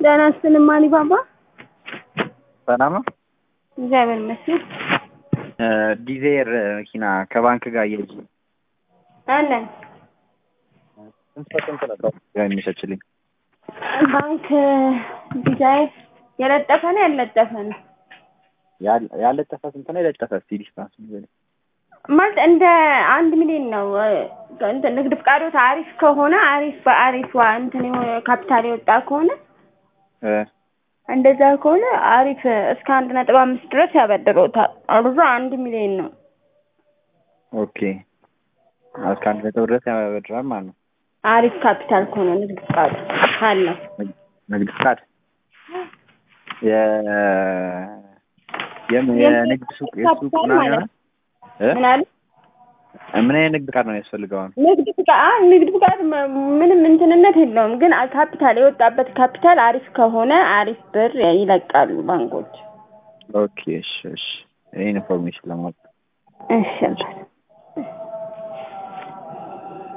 ደህና ስትልማኒ ባባ ሰላም ነው። እግዚአብሔር ይመስገን ዲዜር መኪና ከባንክ ጋር እየሄድሽ አለን። ስንት በስንት ነበር የሚሸችልኝ? ባንክ ዲዛይን የለጠፈ ነው ያለጠፈ ነው ያል- ያለጠፈ ስንት ነው? የለጠፈ እስኪ ዲስታንስ ንገሪኝ። ማለት እንደ አንድ ሚሊዮን ነው። እንትን ንግድ ፍቃዶት አሪፍ ከሆነ አሪፍ በአሪፍ ዋ እንትን የሆነ ካፒታል የወጣ ከሆነ እ እንደዛ ከሆነ አሪፍ እስከ አንድ ነጥብ አምስት ድረስ ያበድሮታል። አብዛ አንድ ሚሊዮን ነው። ኦኬ እስከ አንድ ነጥብ ድረስ ያበድራል ማለት ነው። አሪፍ ካፒታል ከሆነ ንግድ ፍቃዱ ካለው ንግድ ፍቃድ የ የምን የንግድ ሱቅ የሱቅ ካፒታል ምናምን ማለት ይሆናል? እ? ምን አለ ምን አይነት ንግድ ፍቃድ ነው የሚያስፈልገው? አሁን ንግድ ፍቃድ ንግድ ፍቃድ መ- ምንም እንትንነት የለውም። ግን ካፒታል የወጣበት ካፒታል አሪፍ ከሆነ አሪፍ ብር ይለቃሉ ባንኮች። ኦኬ እሺ እሺ ይሄን ኢንፎርሜሽን ለማወቅ እሺ